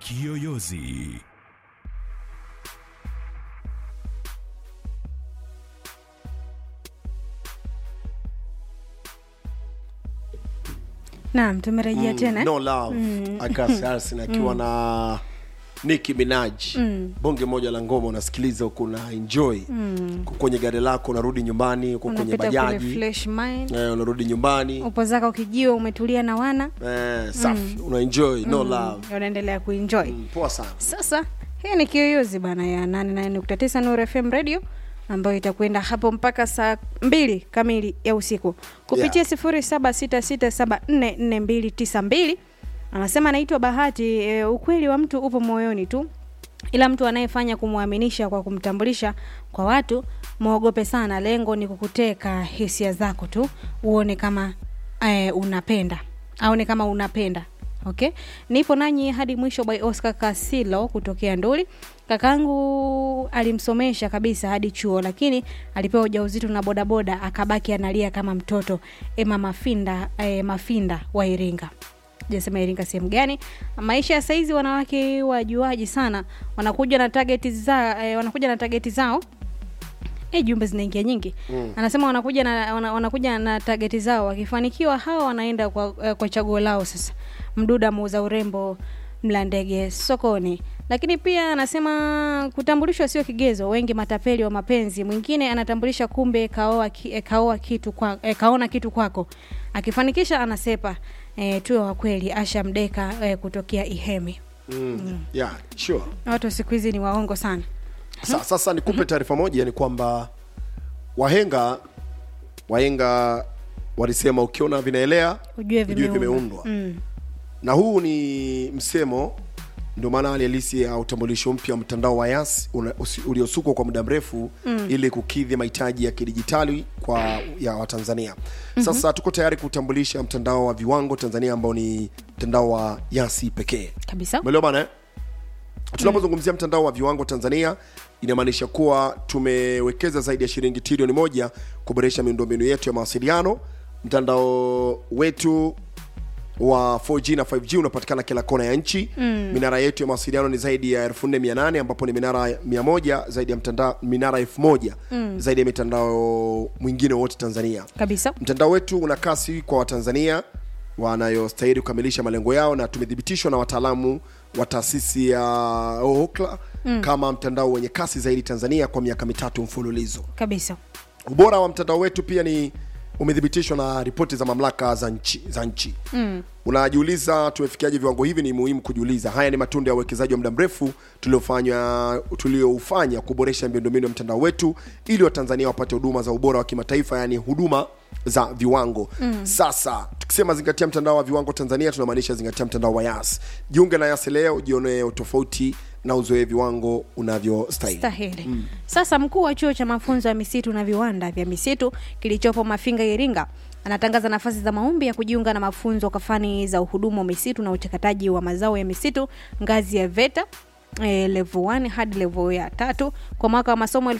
Kiyoyozi. Naam, tumerejea tena. no love Agas Harrison akiwa na Nicki Minaj bonge moja la ngoma unasikiliza huku na enjoy Uko kwenye gari lako unarudi nyumbani uko kwenye Unapita kule bajaji Flash Mind. eh, unarudi nyumbani Upo zako kijiwe umetulia na wana. eh, safi una enjoy no love Unaendelea kuenjoy. Mm, poa sana Sasa hii ni kiyoyozi bana ya 89.9 Nuru FM Radio ambayo itakwenda hapo mpaka saa mbili kamili ya usiku kupitia sifuri saba sita sita saba nne nne mbili tisa mbili. Anasema anaitwa Bahati. E, ukweli wa mtu upo moyoni tu, ila mtu anayefanya kumwaminisha kwa kumtambulisha kwa watu mwogope sana. Lengo ni kukuteka hisia zako tu, uone kama e, unapenda aone kama unapenda okay nipo nanyi hadi mwisho by oscar kasilo kutokea nduli kakangu alimsomesha kabisa hadi chuo lakini alipewa ujauzito na bodaboda akabaki analia kama mtoto ema mafinda e, mafinda wa iringa jasema iringa sehemu gani maisha ya saizi wanawake wajuaji sana wanakuja na target za, e, wanakuja na targeti zao e, jumbe zinaingia nyingi mm. anasema wanakuja na wana, wanakuja na tageti zao wakifanikiwa hawa wanaenda kwa, eh, kwa chaguo lao sasa mduda muuza urembo mla ndege sokoni lakini pia anasema kutambulishwa sio kigezo wengi matapeli wa mapenzi mwingine anatambulisha kumbe kaoa, ki, eh, kaoa kitu kwa, eh, kaona kitu kwako akifanikisha anasepa eh, tuwe wa kweli asha mdeka eh, kutokea ihemi mm. yeah sure watu wa siku hizi ni waongo sana Sa, sasa nikupe taarifa moja ni kwamba wahenga wahenga walisema ukiona vinaelea ujue ujue vimeundwa vimeundwa mm. na huu ni msemo ndio maana hali halisi ya utambulisho mpya wa mtandao wa yas una- usi- uliosukwa kwa muda mrefu mm. ili kukidhi mahitaji ya kidijitali kwa ya watanzania mm-hmm. sasa tuko tayari kutambulisha mtandao wa viwango tanzania ambao ni mtandao wa yasi pekee kabisa umeelewa bana eh? tunapozungumzia mtandao wa viwango tanzania inamaanisha kuwa tumewekeza zaidi ya shilingi trilioni moja kuboresha miundombinu yetu ya mawasiliano mtandao wetu wa 4G na 5G unapatikana kila kona ya nchi mm. minara yetu ya mawasiliano ni zaidi ya 4800 ambapo ni minara 100 zaidi ya mtandao minara 1000 mm. zaidi ya mitandao mwingine wote tanzania kabisa mtandao wetu una kasi kwa watanzania wanayostahili kukamilisha malengo yao na tumethibitishwa na wataalamu wa taasisi ya ookla mm. kama mtandao wenye kasi zaidi tanzania kwa miaka mitatu mfululizo kabisa ubora wa mtandao wetu pia ni umethibitishwa na ripoti za mamlaka za nchi, za nchi. Mm. unajiuliza tumefikiaje viwango hivi ni muhimu kujiuliza haya ni matunda ya uwekezaji wa muda mrefu tuliofanya tulioufanya kuboresha miundombinu ya mtandao wetu ili watanzania wapate huduma za ubora wa kimataifa yaani huduma za viwango mm. sasa tukisema zingatia mtandao wa viwango tanzania tunamaanisha zingatia mtandao wa yas jiunge na yas leo jionee utofauti na uzoee viwango unavyostahili stahili mm. sasa mkuu wa chuo cha mafunzo ya misitu na viwanda vya misitu kilichopo mafinga iringa anatangaza nafasi za maombi ya kujiunga na mafunzo kwa fani za uhudumu wa misitu na uchakataji wa mazao ya misitu ngazi ya veta E, level 1 hadi level ya tatu kwa mwaka wa masomo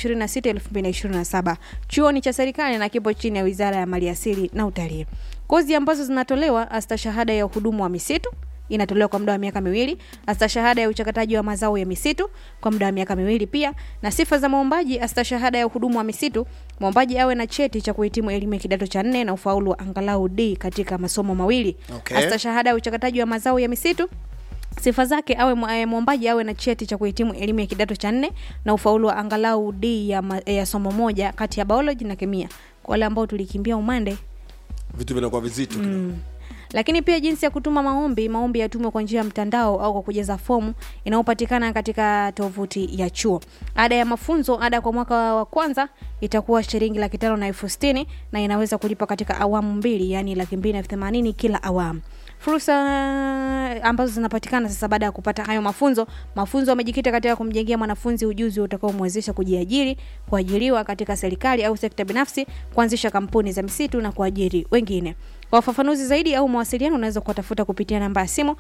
2026-2027 chuo ni cha serikali na kipo chini ya wizara ya maliasili na utalii kozi ambazo zinatolewa astashahada ya uhudumu wa misitu inatolewa kwa muda wa miaka miwili astashahada ya uchakataji wa mazao ya misitu kwa muda wa miaka miwili pia na sifa za mwombaji astashahada ya uhudumu wa misitu mwombaji awe na cheti cha kuhitimu elimu ya kidato cha nne na ufaulu wa angalau d katika masomo mawili Okay. astashahada ya uchakataji wa mazao ya misitu sifa zake awe mwa- eh, mwombaji awe na cheti cha kuhitimu elimu ya kidato cha nne na ufaulu wa angalau d ya, ma, ya somo moja kati ya biology na kemia kwa wale ambao tulikimbia umande vitu vinakuwa vizito mm. lakini pia jinsi ya kutuma maombi maombi yatumwe kwa njia ya mtandao au kwa kujaza fomu inayopatikana katika tovuti ya chuo ada ya mafunzo ada kwa mwaka wa kwanza itakuwa shilingi laki tano na elfu sitini na inaweza kulipa katika awamu mbili yaani laki mbili na elfu themanini kila awamu fursa ambazo zinapatikana sasa baada ya kupata hayo mafunzo mafunzo yamejikita katika kumjengea mwanafunzi ujuzi utakaomwezesha kujiajiri kuajiriwa katika serikali au sekta binafsi kuanzisha kampuni za misitu na kuajiri wengine kwa ufafanuzi zaidi au mawasiliano unaweza kuwatafuta kupitia namba ya simu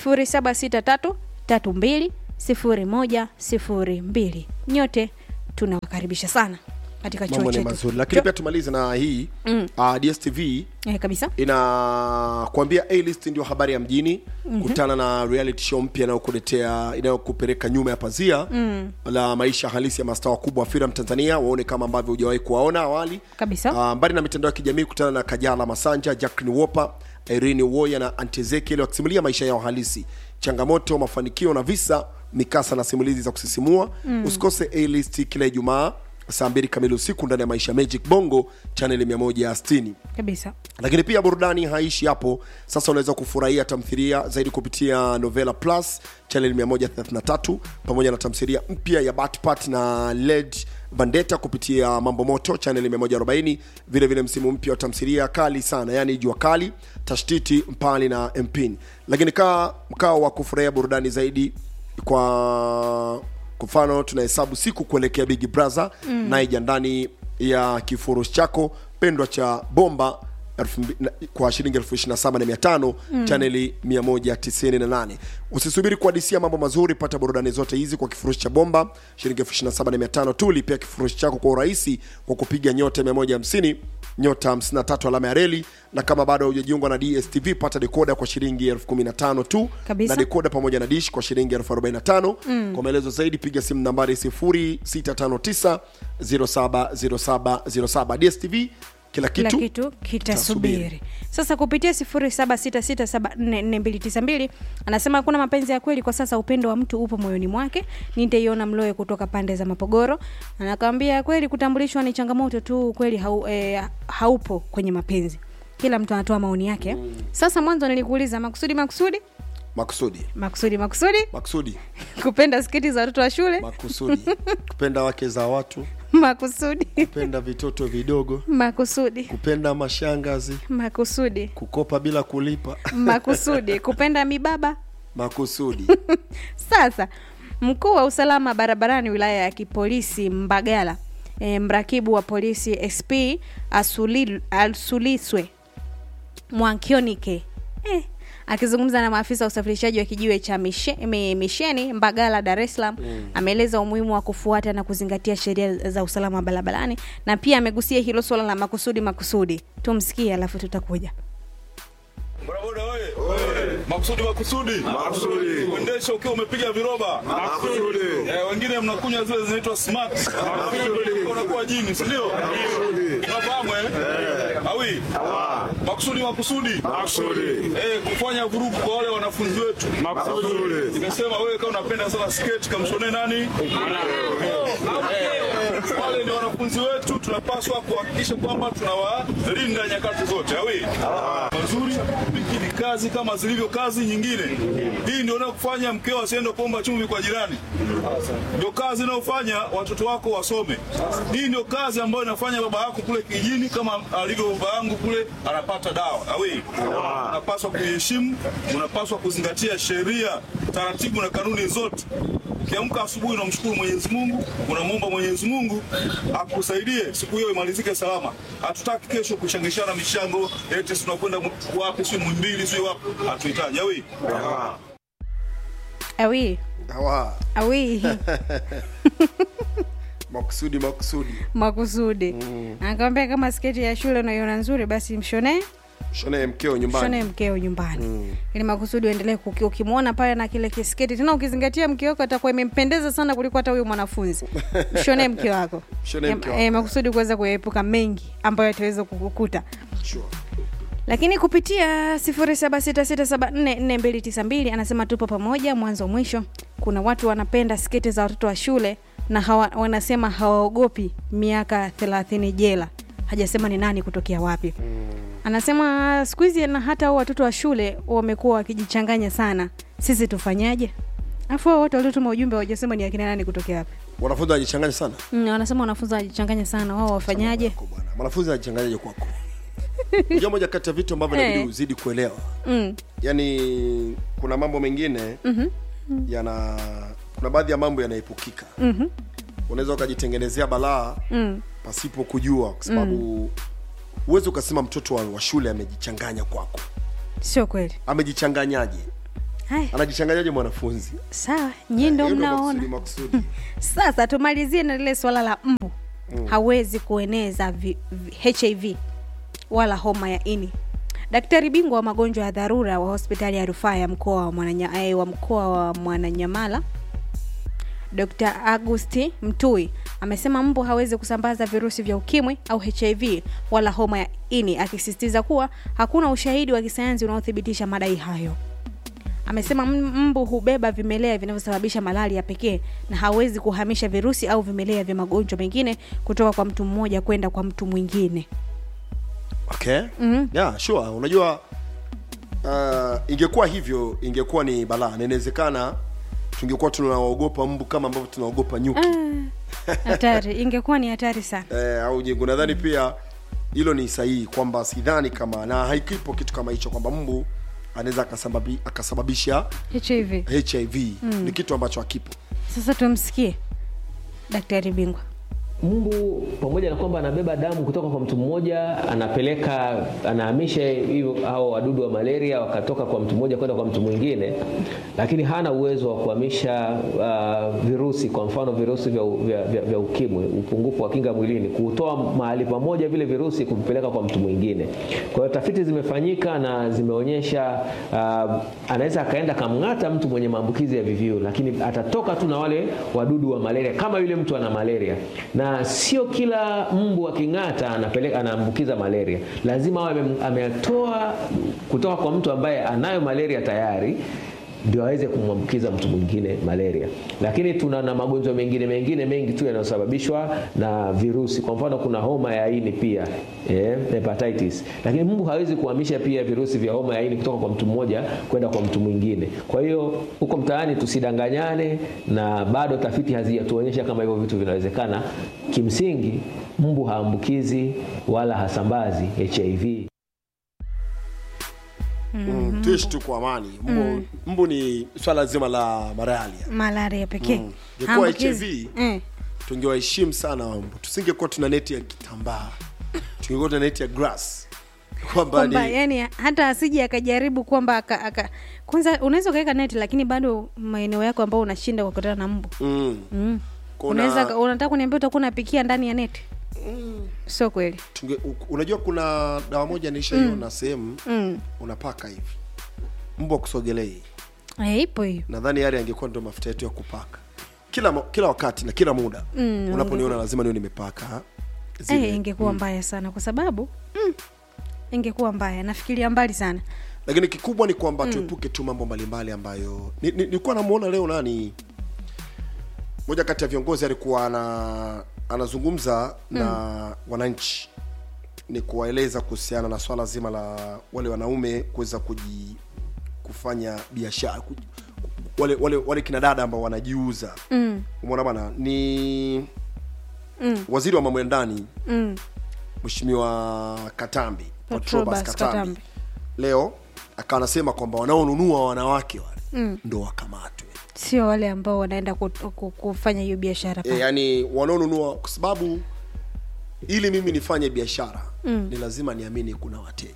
0763 32 0102 nyote tunawakaribisha sana katika chuo mambo ni chetu mazuri lakini Chuo- pia tumalize na hii mm. uh, dstv eh, kabisa inakuambia a list ndio habari ya mjini mm-hmm. kutana na reality show mpya inayokuletea inayokupeleka nyuma ya pazia mm. la maisha halisi ya mastaa wakubwa wa filamu tanzania waone kama ambavyo hujawahi kuwaona awali Kabisa. uh, mbali na mitandao ya kijamii kutana na kajala masanja jacklin wopa irene woya na antezekeli wakisimulia maisha yao halisi changamoto mafanikio na visa mikasa na simulizi za kusisimua mm. usikose a list kila ijumaa saa mbili kamili usiku ndani ya maisha magic bongo chaneli 160 kabisa lakini pia burudani haishi hapo sasa unaweza kufurahia tamthilia zaidi kupitia novela plus chanel 133 pamoja na tamthilia mpya ya batpat na led vandeta kupitia mambo moto chanel 140 vile vile msimu mpya wa tamthilia kali sana yani jua kali tashtiti mpali na mpin lakini kaa mkao wa kufurahia burudani zaidi kwa kwa mfano tunahesabu siku kuelekea big brother mm. naija ndani ya kifurushi chako pendwa cha bomba elfu mbi- na- kwa shilingi elfu ishiri na saba na mia tano mm. chaneli 198 usisubiri kuadisia mambo mazuri pata burudani zote hizi kwa kifurushi cha bomba shilingi elfu ishiri na saba na mia tano tu lipia kifurushi chako kwa urahisi kwa kupiga nyota 150 nyota 53 alama ya reli na kama bado hujajiungwa na dstv pata dekoda kwa shilingi elfu kumi na tano tu Kabisa. na dekoda pamoja na dish kwa shilingi elfu arobaini na tano mm. kwa maelezo zaidi piga simu nambari 0659 070707 dstv kila kila kitu, kitu kitasubiri sasa kupitia 0766744292 anasema hakuna mapenzi ya kweli kwa sasa upendo wa mtu upo moyoni mwake nitaiona mloe kutoka pande za mapogoro anakwambia kweli kutambulishwa ni changamoto tu kweli hau, eh, haupo kwenye mapenzi kila mtu anatoa maoni yake sasa mwanzo nilikuuliza makusudi makusudi makusudi makusudi makusudi makusudi kupenda sketi za watoto wa shule makusudi kupenda wake za watu makusudi kupenda vitoto vidogo makusudi kupenda mashangazi makusudi kukopa bila kulipa makusudi kupenda mibaba makusudi Sasa mkuu wa usalama barabarani wilaya ya kipolisi Mbagala e, mrakibu wa polisi SP Asuli, Asuliswe Mwankionike eh, akizungumza na maafisa wa usafirishaji wa kijiwe cha mishe, mi- misheni Mbagala, Dar es Salaam mm. ameeleza umuhimu wa kufuata na kuzingatia sheria za usalama barabarani na pia amegusia hilo suala la makusudi makusudi. Tumsikie alafu tutakuja. Bodaboda oye! Makusudi makusudi. Makusudi. Uendeshe ukiwa umepiga viroba. Makusudi. Eh, wengine mnakunywa zile zinaitwa smart. Makusudi. Unakuwa jini, si ndio? Unafahamu eh? Awi. Makusudi makusudi. Makusudi. Eh, kufanya vurugu kwa wale wanafunzi wetu. Makusudi. Nimesema wewe kama unapenda sana skate kamshone nani? Eh, wale ni wanafunzi wetu, tunapaswa kuhakikisha kwamba tunawalinda nyakati zote. Awi mazuri, hiki ni kazi kama zilivyo kazi nyingine. Hii ndio inayokufanya mkeo asiende kuomba chumvi kwa jirani, ndio kazi inayofanya watoto wako wasome. Hii ndio kazi ambayo inafanya baba yako kule kijijini, kama alivyo baba yangu kule, anapata dawa. Awi, unapaswa kuiheshimu, unapaswa kuzingatia sheria, taratibu na kanuni zote. Ukiamka asubuhi unamshukuru Mwenyezi Mungu, unamwomba Mwenyezi Mungu akusaidie siku hiyo imalizike salama. Hatutaki kesho kushangishana mishango eti si tunakwenda mu- wapi, si Mwimbili, si wapi. Hatuhitaji awi. Awi, Hawa, awi. makusudi makusudi makusudi mm. akamwambia kama sketi ya shule unaiona nzuri basi mshonee shonee mkeo nyumbani shonee mkeo nyumbani mm. ili makusudi uendelee kuki- ukimwona pale na kile kisketi tena ukizingatia mke wako atakuwa imempendeza sana kuliko hata huyu mwanafunzi mshonee mke wako Mshonee mke wako. e, makusudi kuweza kuepuka mengi ambayo yataweza kukukuta sure. lakini kupitia 0766744292 anasema tupo pamoja mwanzo mwisho kuna watu wanapenda sketi za watoto wa shule na hawa, wanasema hawaogopi miaka 30 jela hajasema ni nani kutokea wapi anasema siku hizi na hata hao watoto wa shule wamekuwa wakijichanganya sana sisi tufanyaje afu hao watu waliotuma ujumbe hawajasema ni akina nani kutokea wapi wanafunzi wanajichanganya sana mm, wanasema wanafunzi wanajichanganya sana wao wafanyaje Kwako bwana. mwanafunzi anajichanganyaje kwako unajua moja kati ya vitu ambavyo Eh. inabidi uzidi kuelewa mm. yaani kuna mambo mengine mm-hmm. yana kuna baadhi ya mambo yanaepukika mm-hmm. unaweza ukajitengenezea balaa mm. pasipo kujua kwa sababu huwezi ukasema mtoto wa, wa shule amejichanganya kwako sio kweli amejichanganyaje haya anajichanganyaje mwanafunzi sawa nyii ndo Hiyo ndo mnaona makusudi makusudi sasa tumalizie na lile swala la mbu hawezi kueneza vi, vi, hiv wala homa ya ini daktari bingwa wa magonjwa ya dharura wa hospitali ya rufaa ya mkoa wa, Mwananya, eh, wa mkoa wa mwananyamala dr agusti mtui amesema mbu hawezi kusambaza virusi vya ukimwi au hiv wala homa ya ini akisisitiza kuwa hakuna ushahidi wa kisayansi unaothibitisha madai hayo amesema m- mbu hubeba vimelea vinavyosababisha malaria pekee na hawezi kuhamisha virusi au vimelea vya magonjwa mengine kutoka kwa mtu mmoja kwenda kwa mtu mwingine okay mm-hmm. yeah, sure unajua uh, ingekuwa hivyo ingekuwa ni balaa na inawezekana tungekuwa tunaogopa mbu kama ambavyo tunaogopa nyuki hatari ingekuwa ni hatari sana eh, au jengo nadhani pia hilo ni sahihi kwamba sidhani kama na haikipo kitu kama hicho kwamba mbu anaweza akasababi, akasababisha hiv hiv mm. ni kitu ambacho hakipo sasa tumsikie daktari bingwa mbu pamoja na kwamba anabeba damu kutoka kwa mtu mmoja anapeleka anahamisha hivyo hao wadudu wa malaria wakatoka kwa mtu mmoja kwenda kwa mtu mwingine lakini hana uwezo wa kuhamisha uh, virusi kwa mfano virusi vya, vya, vya, vya ukimwi upungufu wa kinga mwilini kutoa mahali pamoja vile virusi kuvipeleka kwa mtu mwingine kwa hiyo tafiti zimefanyika na zimeonyesha uh, anaweza akaenda kamng'ata mtu mwenye maambukizi ya VVU lakini atatoka tu na wale wadudu wa malaria kama yule mtu ana malaria na sio kila mbu aking'ata anapeleka anaambukiza malaria lazima awe ame- ametoa kutoka kwa mtu ambaye anayo malaria tayari ndio aweze kumwambukiza mtu mwingine malaria lakini tuna na magonjwa mengine mengine mengi tu yanayosababishwa na virusi kwa mfano kuna homa ya ini pia eh, hepatitis lakini mbu hawezi kuhamisha pia virusi vya homa ya ini kutoka kwa mtu mmoja kwenda kwa mtu mwingine kwa hiyo huko mtaani tusidanganyane na bado tafiti hazijatuonyesha kama hivyo vitu vinawezekana kimsingi mbu haambukizi wala hasambazi hiv mm. tuishi tu kwa amani mbu, mm. mbu ni swala zima la malaria malaria pekee Mm. Ingekuwa Haambukizi. HIV. eh. tungewaheshimu sana mbu tusingekuwa tuna neti ya kitambaa tungekuwa tuna neti ya grass kwamba kwamba ni yani hata asije akajaribu kwamba aka, aka kwanza unaweza ukaweka neti lakini bado maeneo yako ambao unashinda kukutana na mbu mm. mm. Kuna- unaweza unataka kuniambia utakuwa unapikia ndani ya neti sio kweli tunge, u- unajua kuna dawa moja nishaiona mm. sehemu mm. unapaka hivi mbu akusogelei Eh, ipo hiyo nadhani yale angekuwa ndio mafuta yetu ya kupaka kila mo- kila wakati na kila muda Mm, unaponiona lazima niwe nimepaka zile. eh, ingekuwa mbaya sana kwa sababu mm, ingekuwa mbaya nafikiria mbali sana lakini kikubwa ni kwamba mm. tuepuke tu mambo mbalimbali ambayo ni- ni- nilikuwa namuona leo nani moja kati ya viongozi alikuwa ana, anazungumza mm. na wananchi ni kuwaeleza kuhusiana na swala zima la wale wanaume kuweza kuji kufanya biashara ku- wale, wale, wale kina dada ambao wanajiuza mm. umeona bana ni mm. waziri wa mambo ya ndani mm. mheshimiwa katambi Patrobas Patrobas katambi Katambi. leo akawa anasema kwamba wanaonunua wanawake wale mm. ndo wakamatwe sio wale ambao wanaenda ku, ku, kufanya hiyo biashara e, pale. yani wanaonunua kwa sababu ili mimi nifanye biashara mm. ni lazima niamini kuna wateja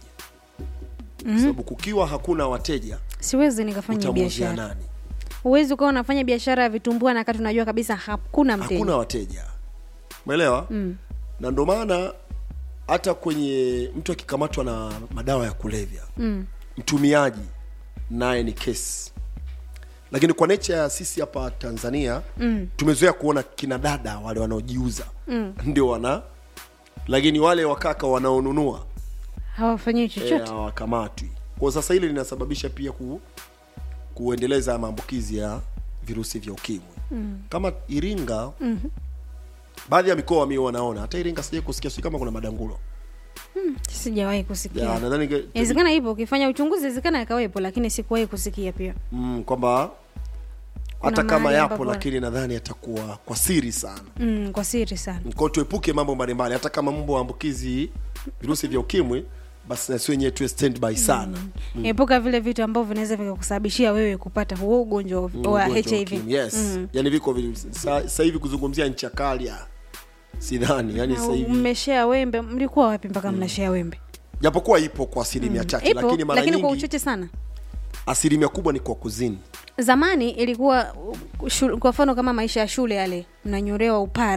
mm. sababu kukiwa hakuna wateja siwezi nikafanya utamuuzia biashara nani huwezi ukawa unafanya biashara ya vitumbua na kati unajua kabisa hakuna mteja hakuna wateja umeelewa mm. na ndo maana hata kwenye mtu akikamatwa na madawa ya kulevya mm. mtumiaji naye ni kesi lakini kwa nature ya sisi hapa tanzania mm. tumezoea kuona kina dada wale wanaojiuza mm. ndio wana lakini wale wakaka wanaonunua hawafanyii eh, chochote hawakamatwi kwa sasa hili linasababisha pia ku, kuendeleza maambukizi ya virusi vya ukimwi mm. kama iringa mm-hmm. baadhi ya mikoa mi wanaona hata iringa sijai kusikia sijui kama kuna madangulo sijawahi Ya, kusikia nadhani inge- inawezekana ipo ukifanya uchunguzi inawezekana ikawepo lakini sikuwahi kusikia pia mm, kwamba hata Kuna kama mahali yapo ambapo- lakini nadhani yatakuwa kwa siri sana mm, kwa siri sana kwao tuepuke mambo mbalimbali hata kama mambo waambukizi virusi vya ukimwi basi nasi wenyewe tuwe standby sana mm. epuka vile vitu ambavyo vinaweza vikakusababishia wewe kupata huo ugonjwa wa Mm, ugonjwa wa hiv ukimwi, yes yani viko vi- sa- sasa hivi kuzungumzia nchi ya kali ah, sidhani yani sasa hivi mmeshea wembe mlikuwa wapi mpaka mnashea wembe japokuwa ipo kwa asilimia chache ipo lakini mara lakini kwa nyingi uchache sana asilimia kubwa ni kwa kuzini zamani ilikuwa uh, shul, kwa mfano kama maisha ya shule yale mnanyolewa upara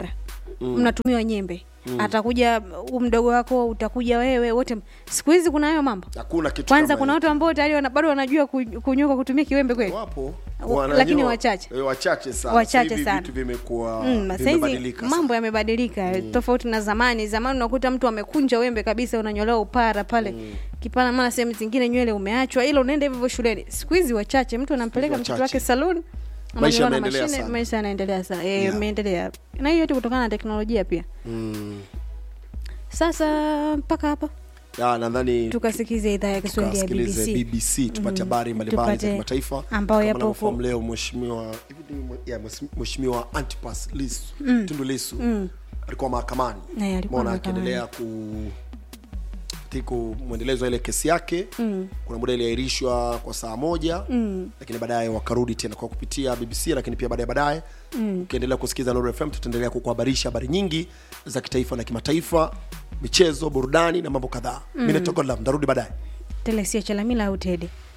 mnatumiwa nyembe atakuja u mdogo wako utakuja wewe wote siku hizi kuna hayo mambo hakuna kitu kwanza kama kuna hicho. watu ambao tayari wana- bado wanajua ku- kunyoa kwa kutumia kiwembe kweli wapo Wa- Wananyoa- lakini wachache. eh, wachache sana Wachache Sasa hivi sana. vitu vimekuwa Mm, saizi vimebadilika mambo yamebadilika tofauti na zamani zamani unakuta mtu amekunja wembe kabisa unanyolewa upara pale kipara mara sehemu zingine nywele umeachwa ila unaenda hivyo hivyo shuleni siku hizi wachache mtu anampeleka Siku hizi mtoto wake wachache. saluni Maisha ananyolewa na yanaendelea mashine, sana. maisha yanaendelea sana eh, Yeah. yameendelea na hiyo yote kutokana na teknolojia pia Mm. sasa mpaka hapa Ya, nadhani tukasikize idhaa ya kiswahili ya tukasikilize bbc bbc tupate habari mbalimbali za Tupate kimataifa ambayo Kama yapo unavyofahamu huko. leo mheshimiwa hivi ni mwe- ya, mheshimiwa- mheshimiwa antipas lisu tundu lisu alikuwa mahakamani Eh, alikuwa Umeona mahakamani. akiendelea ku tiku mwendelezo wa ile kesi yake mm. kuna muda iliahirishwa kwa saa moja mm. lakini baadaye wakarudi tena kwa kupitia bbc lakini pia baadaye baadaye mm. ukiendelea kusikiza Nuru fm tutaendelea kukuhabarisha habari nyingi za kitaifa na kimataifa michezo burudani na mambo kadhaa mm. mi natoka ndarudi baadaye telesia chalamila au tede